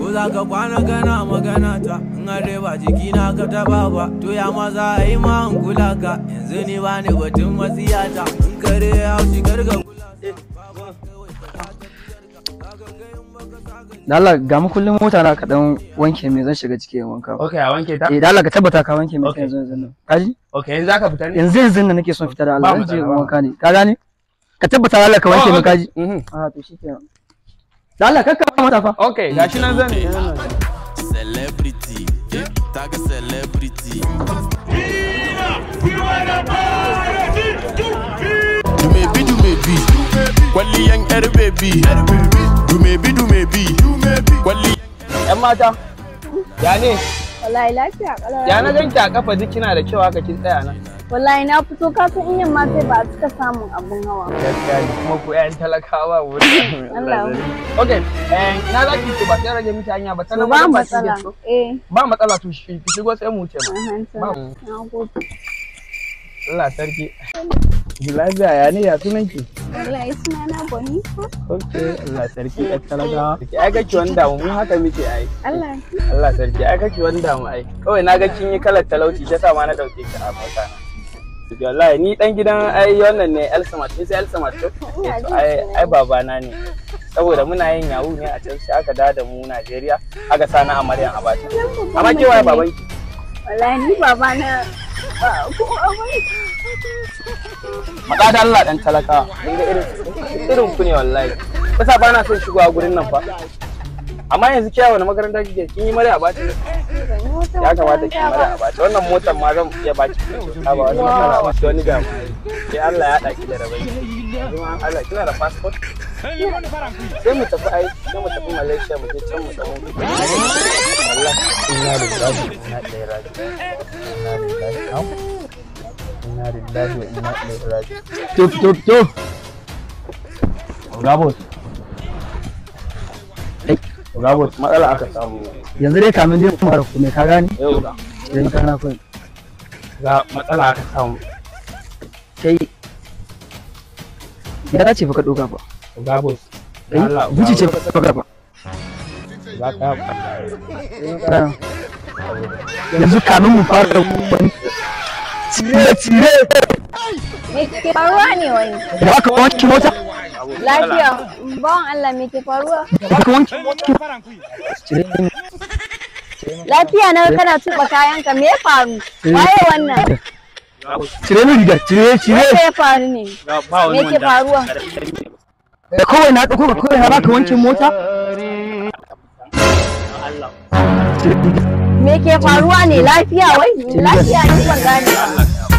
ko za ka kwana kana magana ta in are ba jiki na ka taba ba to ya maza a yi ma in kula ka yanzu ni ba ni batun matsiyata in kare ya haushi karga kula da Allah ga mu kullum mota na ka dan wanke me zan shiga ciki in wanka Okay, a wanke ta? eh da Allah ka tabbata ka wanke me Okay. yanzu yanzu nan kaji Okay, yanzu zaka fita ne? yanzu yanzu nan nake son fita da Ba Allah zan je matsala, in ba wanka ne ka gane ka tabbata da Allah ka wanke me kaji Mhm. a to shikenan da Allah kakka mata fa Okay, gashi nan zan celebrity yeah, taga celebrity Dumebi dumebi kwalliyan yar bebi Dumebi dumebi kwalli Yan mata. Ya ne? Wallahi lafiya kalau. Ya na ganki a kafa duk kina da kyau haka kin tsaya nan. Wallahi na fito ka san in yamma sai ba a cika samun abun hawa. Gaskiya ne kuma ku ƴan talakawa wuri. Allah. Okay, eh ina za ki ba sai rage miki hanya ba To sanan ba wajen matsala. ki so. Eh. Ba matsala to shi ki shigo sai mu wuce ma. ahan, to. Ba. Na gode. Allah sarki. Lafiya ya ne ya sunan ki? Wallahi suna na Bonita. Okay, Allah sarki ƴan talakawa. Ai kake wanda mu haka muke ai. Allah. Allah sarki ai kake wanda mu ai. Kawai na ga kin yi kalar talauci shi yasa ma na dauke ki a mota na. Wallahi ni dan gidan ai wannan ne El Samat, sai El Samat to. Ina jin Ai ki. ai babana ne. Saboda muna yin yawu ne a can sai aka dawo da mu Najeriya, aka sa na Amaryan Abacha. Amma ke waye babanki? Wallahi ni baba na ba ko abai. Maɗa da Allah dan talakawa. Kun ga irin irin ku ne wallahi. Kasa ba na son shigowa gurin nan fa. Amma yanzu kiyawa na makaranta kike kin yi mare Abacha. ya kamata ki mara a bace wannan motar ma zan iya baki ta ba wani matsala ba ki wani damu sai Allah ya haɗa ki da rabai kuma Allah kina da passport sai mu tafi ai sai mu tafi Malaysia mu je can mu samu kuɗi Allah inna lillahi wa inna ilaihi raji'un inna lillahi au inna lillahi wa inna ilaihi raji'un to to to Gabos Gabos matsala aka samu yanzu dai kamin dai mu fara kuma ka gane yau ga idan kana kai ga matsala aka samu kai ya dace fa ka doka ba Gabos eh buci ce fa ka doka ba za ka Ah. yanzu kamin mu fara wani cire cire Me ke faruwa ne wani? da aka wanke mota Lafiya. Bawan Allah me ke faruwa? da aka wanke mota cire Lafiya na kana tuba kayanka me ya faru? Waye wannan? cire min rigar cire cire Me ya faru ne? ba Me ke faruwa? da kawai na dauko ka kawai na baka wanke mota cire rigar Me ke faruwa ne? Lafiya wai? Lafiya ni ban gane ba.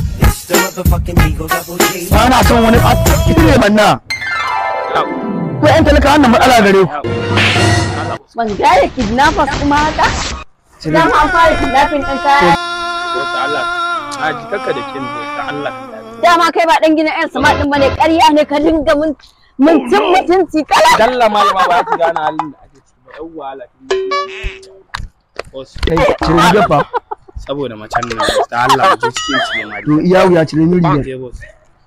ba na son wani ɓata cire manna ko yan talaka wannan matsala gare ku Ban gane kidnappers kuma haka? cire Dama an fara kidnapping ɗin kaya. wata Allah a ji kakka da kin ta Allah Dama kai ba ɗan gina 'yan sama ɗin bane ƙarya ne ka dinga mun mutum mutunci kala. dalla malama ba ki gane halin da ake ciki ba yawwa Allah Boss, kai cire rigar fa saboda macen nan ta Allah mu je cikin ciki ma to iya wuya cire min rigar je boss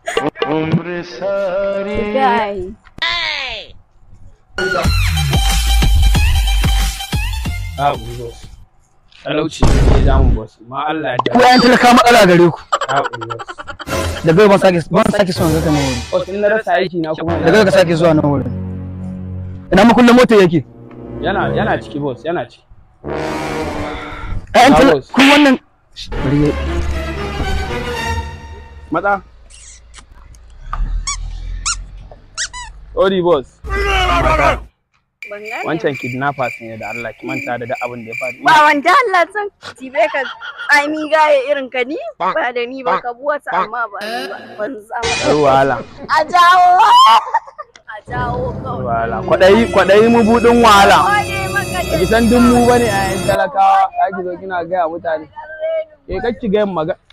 Guy. a uri boss talauci ne ya zamu boss ma Allah ya ko yan talaka matsala gare ku a uri boss daga yau ban sake ban sake son zaka nan wurin boss in na rasa aiki na kuma daga yau ka sake zuwa nan wurin ina makullin mota yake yana yana ciki boss yana ciki ƴaƴan Ah, talaka boss. ku wannan bari ya- matsa Sorry boss Ban gane. wancan kidnappers ne da Allah ki manta da duk abin da ya faru Ba wanda Allah san tibe ka tsami gaye irin ka ni ba da ni ba ka buwata amma ba ni ba ban zama. Yar wahala A jawo. A jawo kawai. wahala kwadayi kwadayi mabudin wahala Wane maka Ba ki san dun mu bane a yan talakawa za ki zo kina gaya mutane ke kacci gayan maga